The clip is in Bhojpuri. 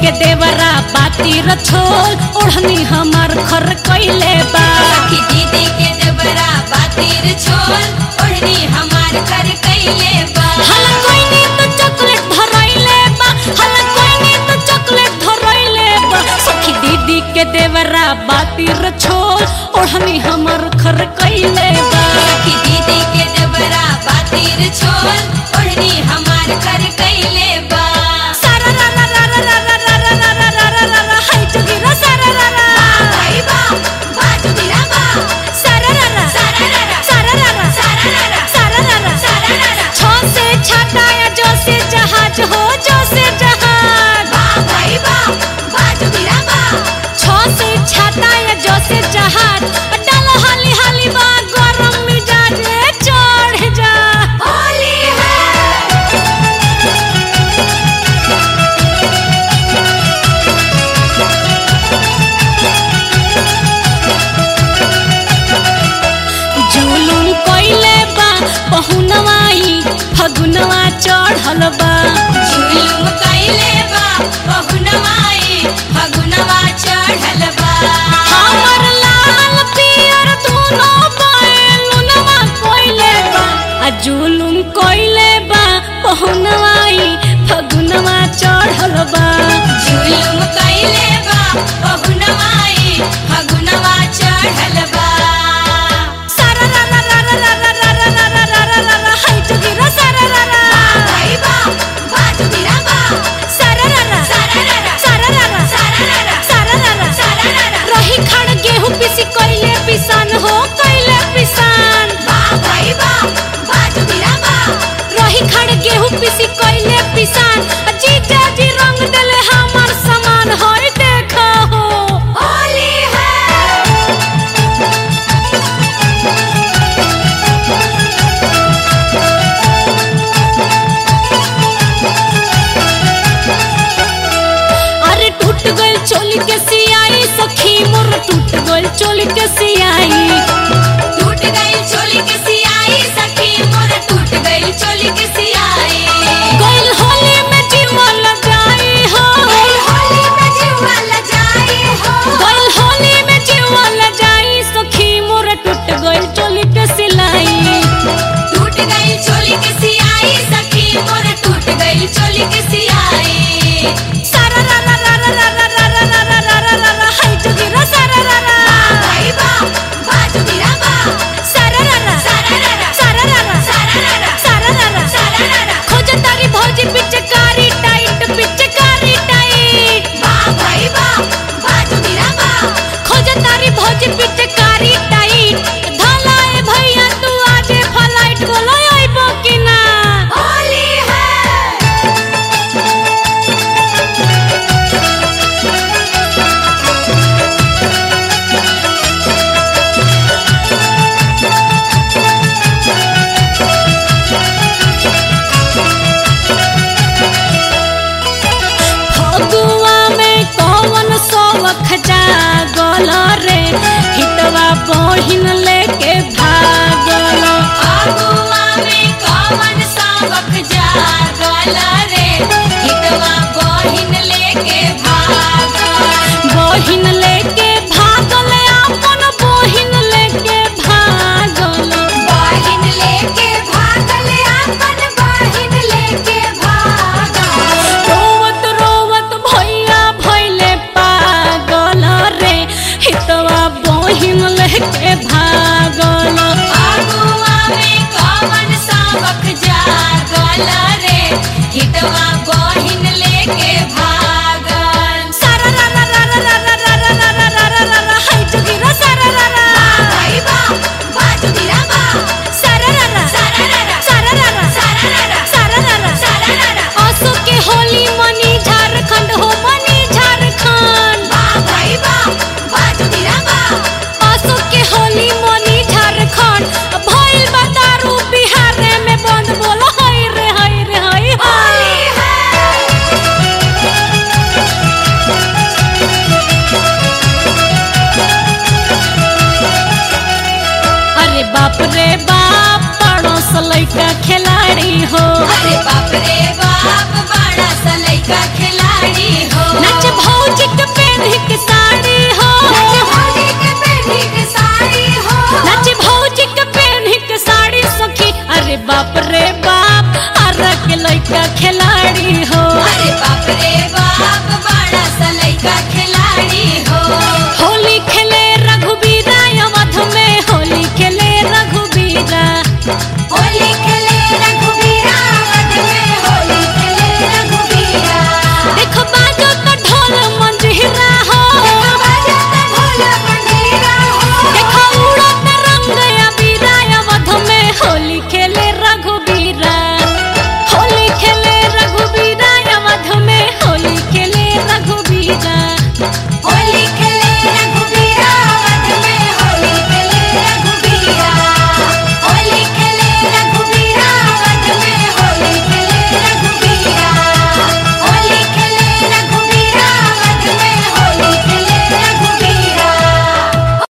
के देवरा बातिर छोल ओढ़नी हमार खर कैले बा सखी दीदी के देवरा बातिर छोल ओढ़नी हमार कर कैले बा हल कोइनी तो चॉकलेट धरैले बा हल कोइनी तो चॉकलेट धरैले बा सखी दीदी के देवरा बातिर छोल ओढ़नी हमार खर कैले बा सखी दीदी के देवरा बातिर छोल ओढ़नी हमार कर कैले बा सारा रा रा रा रा रा रा रा रा रा रा रा रा रा हाय जोगिरा सारा रा रा भाई बा बाजू गिरा बा सारा रा रा सारा रा रा सारा रा रा सारा रा रा सारा रा रा सारा रा रा छ से छाता या जो से जहाज हो जो से जहाज बा भाई बा बाजू गिरा बा छ से छाता या जो से जहाज डाल हाली हाली बा गरम मिजाज चढ़ जा होली है जुलुम कइले बा बहुनवाई फगुनवा चढ़ल बा झुलुम कैले बा बहुनवाई फगुनवा चढ़ल बा हमर लाल पियर दुनो बैलुनवा कइले बा आ जुलुम कइले बा बहुनवाई फगुनवा चढ़ल बा झुलुम कैले बा बहुनवाई फगुनवा चढ़ल बा सारा रा रा रा रा रा रा रा रा रा रा रा रा रा हाय जोगिरा सारा रा रा भाई बा बाजू गिरा बा सारा रा रा सारा रा रा सारा रा रा सारा रा रा सारा रा रा सारा रा रा रही खड़ गेहूं पिसी कइले पिसान हो कइले पिसान बा भाई बा बाजू गिरा बा रही खड़ गेहूं पिसी कइले पिसान आ जीजा जी रंग देले हमर सामान होय देखा हो होली है अरे टूट गइल चोली के सियाई सखी मोर टूट गइल चोली के सियाई टूट गई चोली के सियाई सखी मोर टूट गई चोली के सियाई गइल होली में जीवन लगाई हो गई होली में जीवा लजाई हो गइल होली में जीवन लगाई सखी मोर टूट गइल चोली के सिलाई टूट गई चोली के सियाई सखी मोर टूट गई चोली के सियाई सारा रा रा रा रा रा रा रा रा रा रा रा रा रा हाय जोगिरा सारा रा रा भाई बा बाजू गिरा बा सारा रा रा सारा रा रा सारा रा रा सारा रा रा सारा रा रा सारा रा रा खोज तारी भौजी पिचकारी टाइट पिचकारी टाइट बा भाई बा बाजू गिरा बा खोज तारी भौजी पिचकारी टाइट धलाए भैया तू आजे फ्लाइट बोलो आइबो कि ना होली है फगुआ में कौन सौख जागल रे हितवा बहिन लेके भागल आगुआ में कौन सावक जागल रे हितवा बहिन लेके भागल बहिन लेके भागल अपन बहिन लेके भागल बहिन लेके भागल अपन बहिन लेके भागल रोवत रोवत भैया भैले पागल रे हितवा बहिन लेके भागल आगुआ में कौन सावक जागल रे हितवा बहिन लेके भागल सारा रा रा रा रा रा रा रा रा रा रा रा रा रा हाय जोगिरा सारा रा रा भाई बा बाजू गिरा बा सारा रा रा सारा रा रा सारा रा रा सारा रा रा सारा रा रा सारा रा रा असो के होली मनी झारखंड हो मनी झारखंड बा भाई बा बाजू गिरा बा असो के होली मनी झारखंड भइल बा दारू बिहार में बंद बोलो हाय रे हाय रे हाय होली हाय है अरे बाप रे बाप पड़ोस लइका खिलाड़ी हो अरे बाप रे बाप